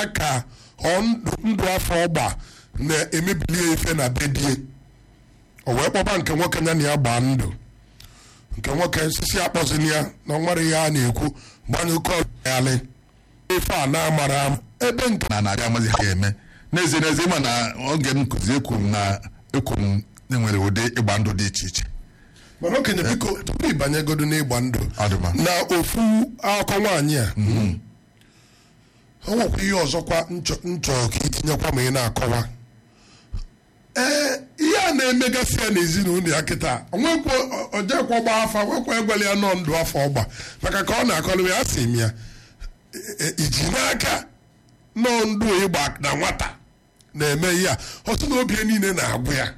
ka ọ ndụ ndụ afọ ọgba na-emebili ife na bedie o wee kpọba nke nwoke ya na ya gbaa ndụ nke nwoke nsisi akpọzini ya na nwere ihe a na-ekwu gbanye oke ọyalị ife a na-amara ama ebe nke na narị amazi ha ga-eme n'ezie n'ezie ma na oge nkụzi ekwuru na ekwuru enwere ụdị ịgba ndụ dị iche iche mana okenye biko tupu ịbanyegodo n'ịgba ndụ Ọ dị mma. na ofu akọ nwaanyị a o nwekwa ihe ọzọkwa nchọ nchọ ka itinyekwa ma ị na-akọwa ee ihe a na-emegasị ya n'ezinụlọ ya kịta onwekwa ojekwa ọgba afa nwekwa egwele ya nọ ndụ afọ ọgba maka ka ọ na-akọrọ ya asị m ya e- e- iji n'aka nọ ndụ ịgba na nwata na-eme ihe a ọtụ na obi ya niile na-agwụ ya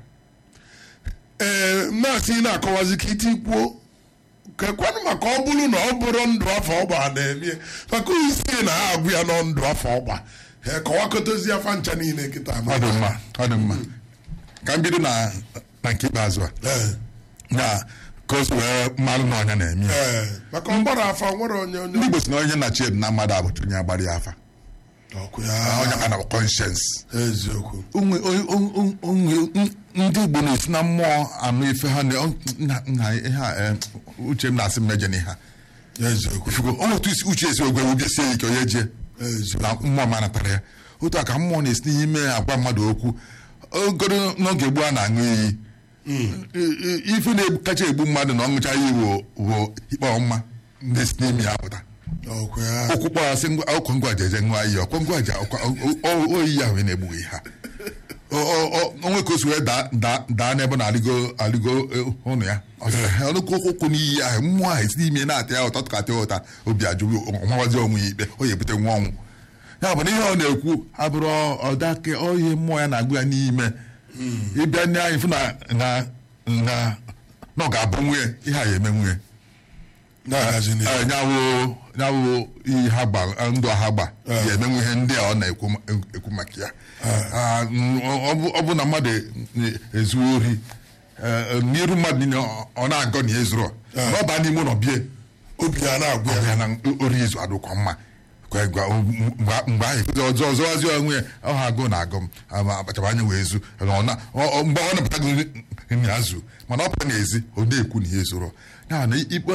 ee maasị na-akọwazi ka iti kwuo kekwanụ maka ọ bụrụ na ọ bụrụ ndụ afọ ọgba na-eme maka isi na ha agwụ ya nọ ndụ afọ ọgba ee kọwakọtozi afa ncha niile kịta ọ dị mma ọ dị mma ka m bido na na nke ikpeazụ a ee na ka o si wee mmalụ na ọnya na-eme ya ee maka ọgbara afa nwere onye ndị onye Igbo si na onye na chi na mmadụ abụcha onye agbara ya afa ọkụ onye ya ka na conscience eziokwu onwe onwe- onwe- onwe- ndị Igbo na-esi na mmụọ anụ ife ha na na- na ihe a eh, uche m na-asị mmejọ na ha eziokwu ifugo ọ otu isi uche esi ogwe obi sie ike onye jie eziokwu na mmụọ ma natara ya otu a ka mmụọ na-esi n'ime agwa mmadụ okwu ogoro n'oge gboo a na-aṅụ iyi I- i- ife na-kacha egbu mmadụ na ọṅụcha iyi wo wo ikpe ọma na-esi n'ime ya pụta ọkụ ya okwu kpọrasị ọkwa ngwa jeje ṅụọ iyi ọkwa ngwa je oyi ya wee na-egbughị ha O- o- o- onwe ka o si wee daa- daa daa n'ebe na alịgo alịgo eh, ụnụ ya Ọ sịrị, "Ha, ọnụkwu okwu n'iyi ahụ mmụọ ahụ esi n'ime na-ata ya ụtọ tụkata ya ụta obi ajụghị ọmawazi onwe ya ikpe o ya ebute nwa ọnwụ ya bụ na ihe ọ na-ekwu abụrụ ọdake ihe mmụọ ya na-agụ ya n'ime ịbịa ndị anyị fụ na na na na ọ ga-abụ nwunye ihe a ya eme nwunye na-agazi n'ihu Eh, nyawụ nyawụ ihe ha gba ndụ ha gba Eh. ya emenwe ihe ndị a ọ na-ekwu ma- ekwu maka ya Ah, mm, ọ bụ- ọ bụ na mmadụ ezu ori eh, n'iru mmadụ niile ọ- ọ na-agọ na ya ezuru ọ baa n'ime ụlọ bie obi ya na-agwụ ọ ya bịa na ori izu adụkwa mma Kwe- gwa- mgbe mgbe ahụ ekwuzi ọzọ ọzọwazi onwe ya ọ ha agụ na agụ m ama akpachara anya wee zu ọ na- ọ- ọ- mgbe ọ napụta gị nri azụ mana ọ pụta n'ezi ọ na-ekwu na ihe zụrụ ya na ikpe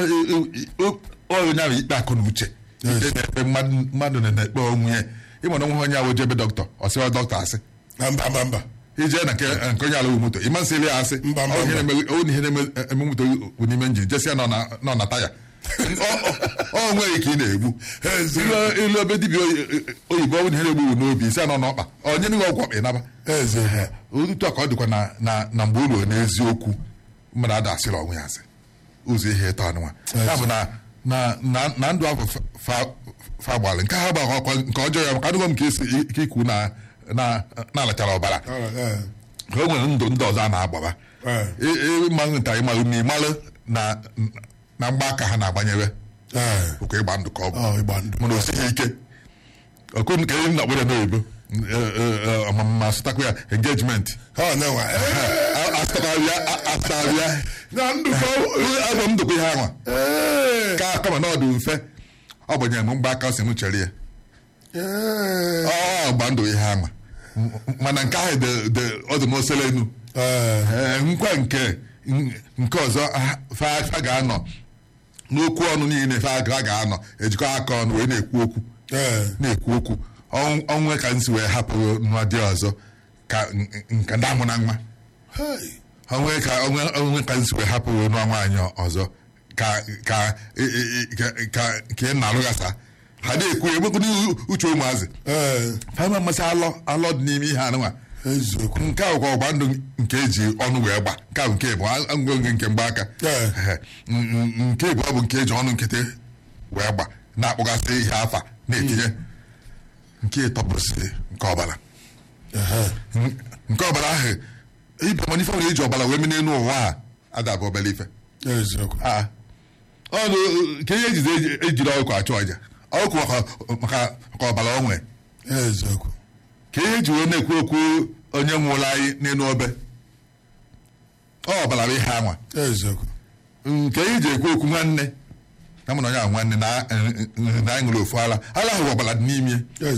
onye ahụ ikpe akụ na uche ikpe na-ekpe mmadụ mmadụ na-ekpe onwe ya ịmana onwe onye ahụ jebe dọkịta ọ sịwa dọkịta asị na mba mba mba ije na nke nke onye ala moto ịma nsị ya asị Mba, mba, ọ ihe mba. na-eme- ọ ihe na-eme moto bụ n'ime njin jesi ya nọ na- nọ na taya Ọ- ọ- ọ nweghị ka ị na-egbu Ezi. Ilu- ilu ebe dibịa oyi- oyibo ọ bụ na ihe na-egbu n'obi isi anọ n'ọkpa onye n'ihe ọgwụ ọkpa ịnaba eze ha otu a ka ọ dịkwa na na na mgbe ụlọ n'eziokwu mmadụ ada asịrị onwe ya asị ụzọ ihe ịtọ anụnwa ya bụ na na na na ndụ ahụ fa- fa- fa gbalị nke ha gbara ọkwa nke ọjọọ ya maka adịghọ m ka esi ike ikwu na na na-alachara ọbara ee ka o nwere ndụ ndị ọzọ a na-agbaba Ee. ịmalụ nta ịmalụ na ịmalụ na na mgbaaka ha na-agbanyere ee ụka ịgba ndụ ka ọ bụ ọ ịgba ndụ mana o sighi ike ọkụ nke ihe na akpọrọ n'oyibo ọmụma asụtakwa ya engejiment ọ na-enwe ee asụtarịa na ndụ ka agwa m ndokwa ihe anwa ee ka kama na ọ dị mfe ọ gbanyere m mgbaaka o si m chere ya ee ọ gba ndụ ihe anwa mana nke ahụ dị- dị- ọ dị n'osele enu ee Ee, nkwa nke nke ọzọ ha- fa fa ga-anọ n'okwu ọnụ niile fa ga- ga-anọ ejikọ aka ọnụ wee na-ekwu okwu ee na-ekwu okwu Ọnw- ọnwe ka nsi wee hapụ nwa dị ọzọ ka n- nke ndị amụ na nwa Hey. onwe ka onwe onwe ka nsi wee hapụ nwa nwaanyị ọzọ ka ka e- e- e- ka ka ka ị na-alụghasa ha na-ekwu enwekwu uche ụmụazị ee fa mmasị alọ alọ dị n'ime ihe anụnwa eziokwu nke a bụkwa ọgba ndụ nke eji ọnụ wee gba nke a bụ nke bụ ngwongwo nke mgbaaka Ee. Ehe. N- n- nke bụ ọ bụ nke eji ọnụ nkịtị wee gba na-akpọgasị ihe afa na-etinye nke ịtọ bụrụsị nke ọbara ehe N- nke ọbara ahụ ibe mana ife nwere eji ọbara wee mee n'elu ụwa a adabụ obere ife eziokwu Ah. ọnụ ka ihe ejizi eji- ejiri ọkụ achụ ọja ọkụ maka maka maka ọbara onwe eziokwu ka ihe eji wee na-ekwu okwu onye nwụrụ anyị n'elu obe ọ ọbara bụ ihe anwa eziokwu nke ihe eji ekwu okwu nwanne na mụ na onye ahụ nwanne na na anyị ṅụrụ ofu ara ara ahụ ọbara dị n'ime